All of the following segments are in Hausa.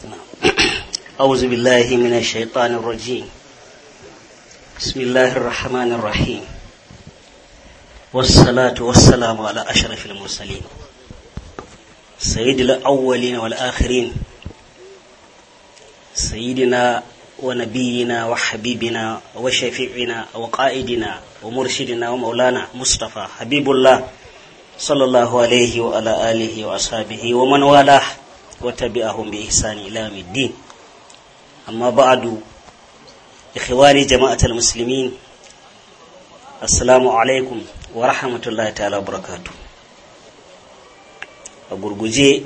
أعوذ بالله من الشيطان الرجيم بسم الله الرحمن الرحيم والصلاة والسلام على أشرف المرسلين سيد الأولين والآخرين سيدنا ونبينا وحبيبنا وشفيعنا وقائدنا ومرشدنا ومولانا مصطفى حبيب الله صلى الله عليه وعلى آله وأصحابه ومن والاه وتبعهم بإحسان إلى يوم الدين أما بعد إخواني جماعة المسلمين السلام عليكم ورحمة الله تعالى وبركاته a gurguje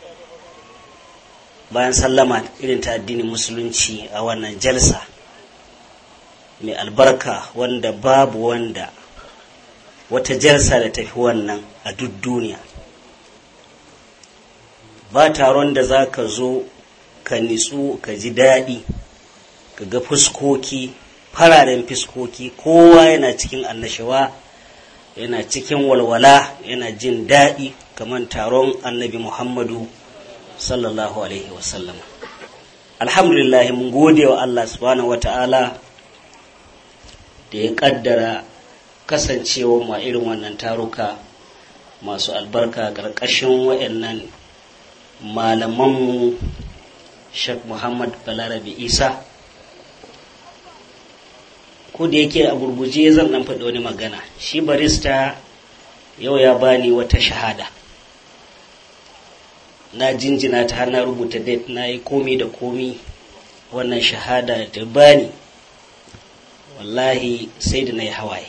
bayan sallama irin ta addinin musulunci a wannan jalsa mai albarka wanda babu wanda wata jalsa da tafi wannan a duk duniya ba taron da za ka zo ka nitsu ka ji daɗi ka ga fuskoki fararen fuskoki kowa yana cikin annashawa yana cikin walwala yana jin daɗi kamar taron annabi muhammadu sallallahu alaihi wasallam alhamdulillah mun gode wa allah subhanahu wa ta'ala da ya kaddara kasancewa ma irin wannan taruka masu albarka ƙarƙashin waɗannan malamanmu Sheikh Muhammad Balarabe Isa ko da yake a gurguje zan dan faɗi wani magana shi barista yau ya bani wata shahada na jinjina ta har na rubuta date na yi komi da komi wannan shahada da bani wallahi sai da na yi hawaye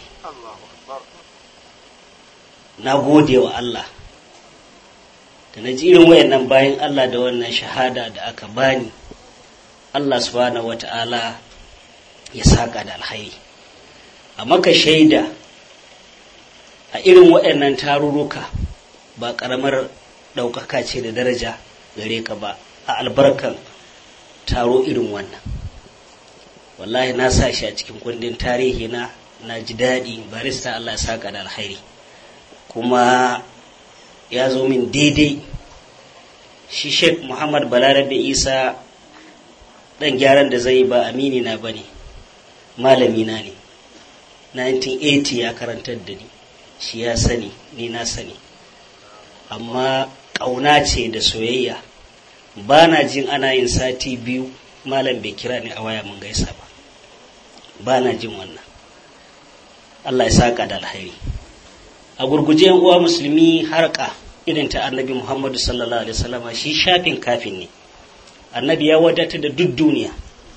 na gode wa Allah da na ji irin wayannan bayan Allah da wannan shahada da aka bani Allah subhanahu wata'ala ya saka da alhairi a maka shaida a irin wayannan tarurruka ba ƙaramar ɗaukaka ce da daraja gare ka ba a albarkan taro irin wannan wallahi na sa shi a cikin kundin tarihi na na ji daɗi barista Allah ya saka da alhairi kuma ya zo min daidai shi sheikh muhammad balarabe isa ɗan gyaran da zai ba amini na ba ne malami na ne 1980 ya karantar da ni shi ya sani ni na sani amma ƙauna ce da soyayya ba na jin ana yin sati biyu malam bai kira ni a waya mun gaisa ba ba na jin wannan allah ya saka da alhairi a gurguje uwa musulmi harka irin ta annabi muhammadu sallallahu alaihi wasallama shi shafin kafin ne annabi ya wadata da duk duniya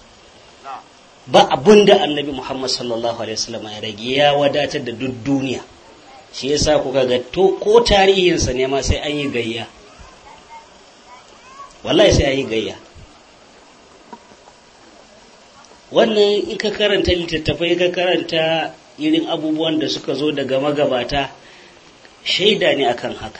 ba abun da annabi muhammad sallallahu alaihi wasallama ya rage ya wadatar da duk duniya shi yasa kuka ga to ko tarihinsa ne ma sai an yi gayya wallahi sai an yi gayya wannan in ka karanta littattafai ka karanta irin abubuwan da suka zo daga magabata shaida ne akan haka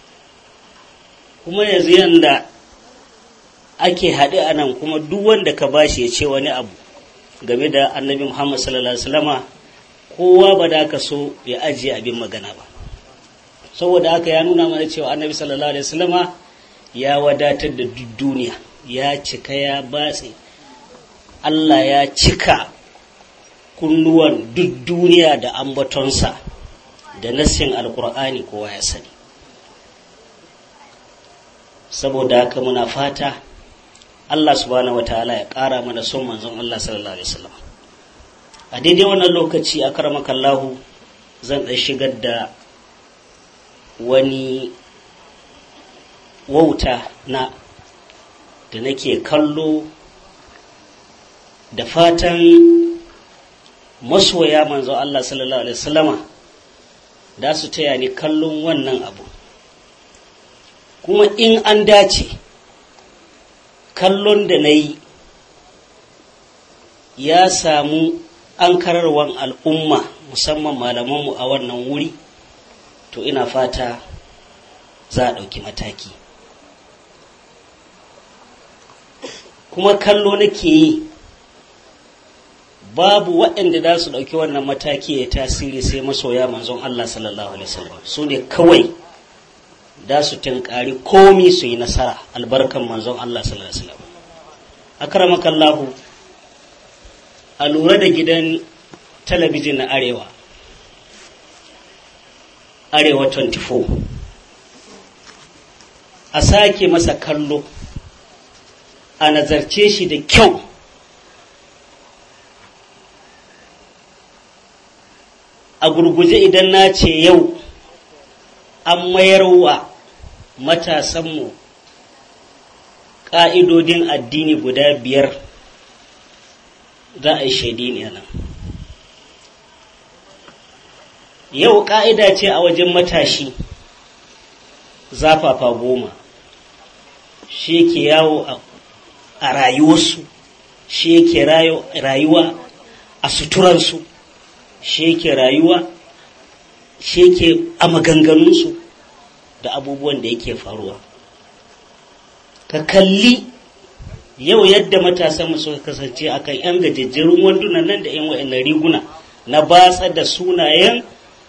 kuma yanzu yanda ake haɗe a nan kuma duk wanda ka bashi ya ce wani abu game da annabi muhammad sallallahu alaihi wasallama kowa ba da ka so ya ajiye abin magana ba saboda haka ya nuna mana cewa annabi sallallahu alaihi wasallama ya wadatar da duk duniya ya cika ya batse allah ya cika kunnuwan duk duniya da ambatonsa da nassin alkur'ani kowa ya sani saboda haka muna fata Allah subhanahu wataala ya ƙara mana son manzon Allah sallallahu alaihi wasallam a daidai wannan lokaci a karamakallahu zan ɗan shigar da wani wauta na da nake kallo da fatan masoya manzon Allah sallallahu alaihi wasallama da su taya ni kallon wannan abu kuma in an dace kallon da na yi ya samu an kararwan al'umma musamman malamanmu a wannan wuri to ina fata za a ɗauki mataki kuma kallo nake yi babu waɗanda za su ɗauki wannan mataki ya tasiri sai masoya manzon Allah sallallahu alaihi wasallam su ne kawai da su tinkari komi su yi nasara albarkan manzon Allah sallallahu alaihi wasallam akramakallahu a lura da gidan talabijin na arewa arewa 24 a sake masa kallo a nazarce shi da kyau a gurguje idan na ce yau an mayar wa matasanmu ƙa'idodin addini guda biyar za a yi shaidi ne nan yau ƙa'ida ce a wajen matashi zafafa goma shi ke yawo a rayuwarsu shi yake rayuwa a suturansu shi yake rayuwa shi yake a maganganunsu da abubuwan da yake faruwa ka kalli yau yadda matasan suka kasance akan yan gajejjerun wandunan nan da yan wa'annan riguna na batsa da sunayen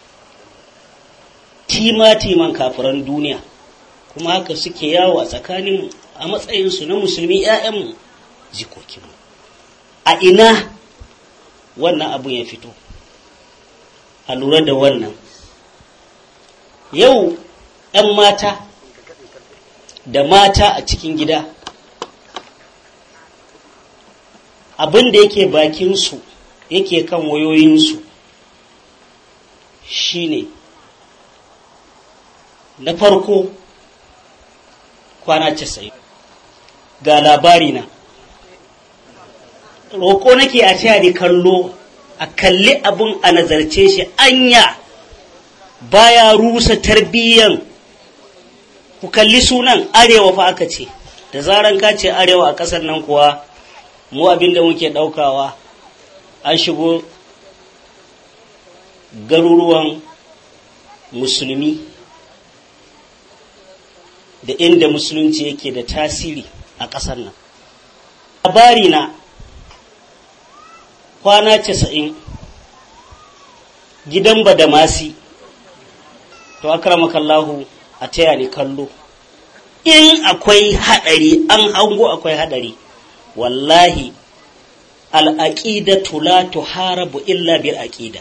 tima-timan kafiran duniya kuma haka suke yawo a tsakaninmu a matsayinsu na musulmi 'ya'yanmu jikokinmu a ina wannan abun ya fito a lura da wannan yau 'yan mata da mata a cikin gida abin da yake bakinsu yake kan wayoyinsu shine na farko kwana casa'in ga labari na roƙo nake a taya ni kallo a kalli abin a nazarce shi anya baya rusa tarbiyyan ku kalli sunan arewa fa aka ce da zaran ka ce arewa a ƙasar nan kuwa mu abin da muke ɗaukawa an shigo garuruwan musulmi da inda musulunci yake da tasiri a ƙasar nan labari na kwana casa'in gidan badamasi to akramakallahu a taya ni kallo in akwai haɗari an hango akwai haɗari wallahi al'aƙidatu la tuharabu illa bil aqida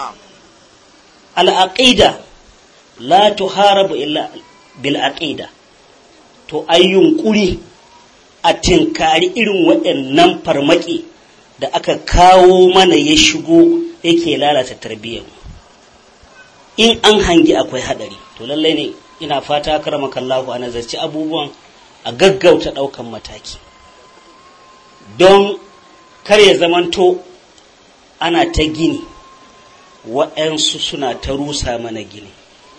al'aƙida la tuharabu illa bil aqida to ai yunƙuri a tinkari irin waɗannan farmaki da aka kawo mana ya shigo yake lalata tarbiyyar in an hangi akwai haɗari to lallai ne ina fata karamakallahu a nazarci abubuwan a gaggauta ɗaukan mataki don kar ya zamanto ana ta gini waɗansu suna ta rusa mana gini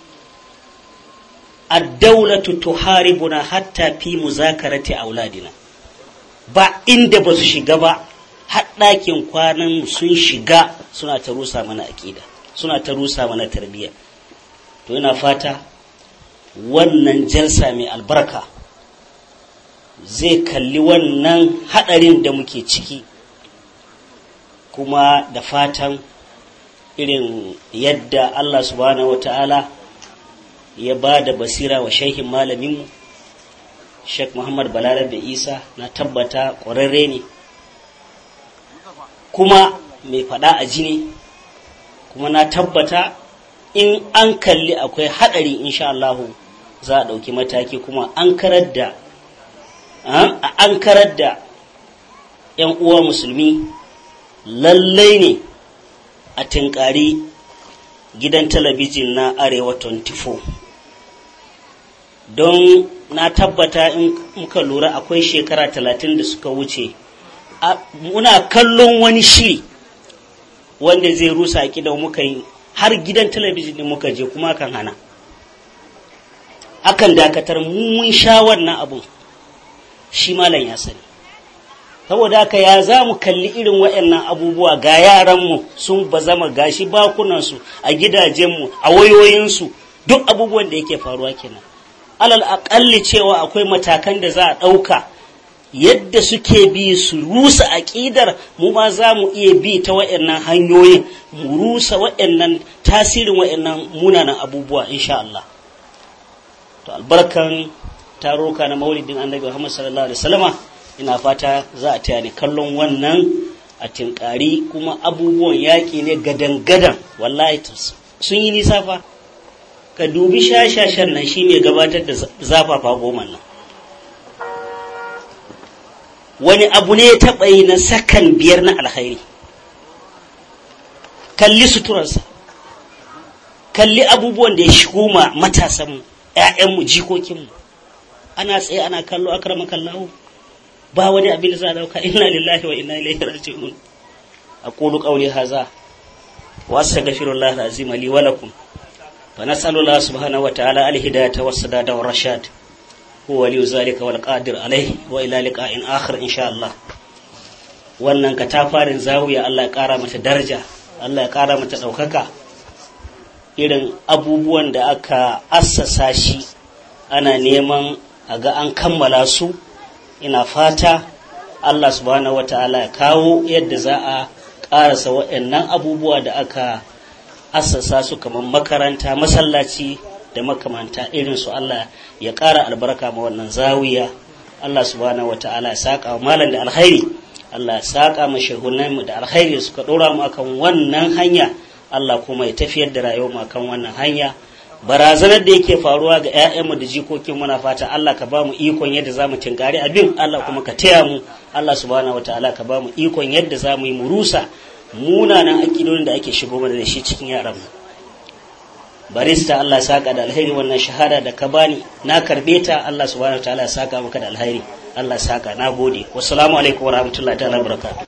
addaulatu tuharibuna hatta fi muzakarati auladina ba inda ba su shiga ba haɗakin kwanan sun shiga suna ta rusa mana aƙida suna ta rusa mana tarbiyya to ina fata wannan jalsa mai albarka zai kalli wannan haɗarin da muke ciki kuma da fatan irin yadda Allah subhanahu wata'ala ya ba da basira wa shehin malaminmu Sheikh Muhammad Balalar da Isa na tabbata ƙwararre ne kuma mai faɗa a ji ne kuma na tabbata in an kalli akwai haɗari insha Allahu za a ɗauki mataki kuma an karar da an karar da ‘yan uwa musulmi lallai ne a tinkari gidan talabijin na arewa 24 don na tabbata in muka lura akwai shekara talatin da suka wuce muna kallon wani shiri wanda zai rusa a muka yi har gidan talabijin din muka je kuma kan hana akan dakatar mun sha wannan abun shi malam ya sani saboda haka ya za mu kalli irin waɗannan abubuwa ga yaranmu sun bazama gashi bakunansu a gidajenmu a wayoyinsu duk abubuwan da yake faruwa kenan alal aƙalli cewa akwai matakan da za a ɗauka yadda suke bi su rusa aƙidar mu ma za mu iya bi ta waɗannan hanyoyin mu rusa waɗannan tasirin waɗannan munanan abubuwa insha Allah to albarkan taruka na maulidin annabi Muhammad sallallahu alaihi wasallama ina fata za a taya ni kallon wannan a tinkari kuma abubuwan yaƙi ne gadan-gadan wallahi sun yi nisa fa ka dubi shashashan nan shine gabatar da zafafa goma nan wani abu ne ya taɓa yi na sakan biyar na alkhairi kalli suturarsa kalli abubuwan da ya shigo ma matasanmu ‘ya'yanmu jikokinmu ana tsaye ana kallo akrama kallahu ba wani abin da za a dauka inna lillahi wa inna ilaihi raji'un aqulu qawli hadha wa astaghfirullah alazim li wa lakum fa nas'alu Allah subhanahu wa ta'ala al-hidayata was-sadada war-rashad huwa li zalika wal qadir alayhi wa ila liqa'in akhir insha Allah wannan katafarin zawiya Allah ya kara mata daraja Allah ya kara mata daukaka irin abubuwan da aka assasa shi ana neman a ga an kammala su ina fata Allah subhanahu wa ta'ala ya kawo yadda za a ƙarasa waɗannan abubuwa da aka assasa su kamar makaranta masallaci da makamanta irin su Allah ya ƙara albarka ma wannan zawiya Allah subhanahu wa ta'ala ya saƙa wa malam da alkhairi Allah ya saƙa ma shehunanmu da alkhairi suka ɗora mu akan wannan hanya Allah kuma ya tafiyar da rayuwar mu akan wannan hanya barazanar da yake faruwa ga 'ya'yanmu da jikokin muna fata Allah ka ba mu ikon yadda za mu tinkari abin Allah kuma ka taya mu Allah subhanahu wataala ka ba mu ikon yadda za mu yi murusa munanan akidodin da ake shigo mana da shi cikin yaran mu barista Allah saka da alheri wannan shahada da ka bani na karbe ta Allah subhanahu wataala ya saka maka da alheri Allah saka na gode wassalamu alaikum warahmatullahi ta'ala barakatuh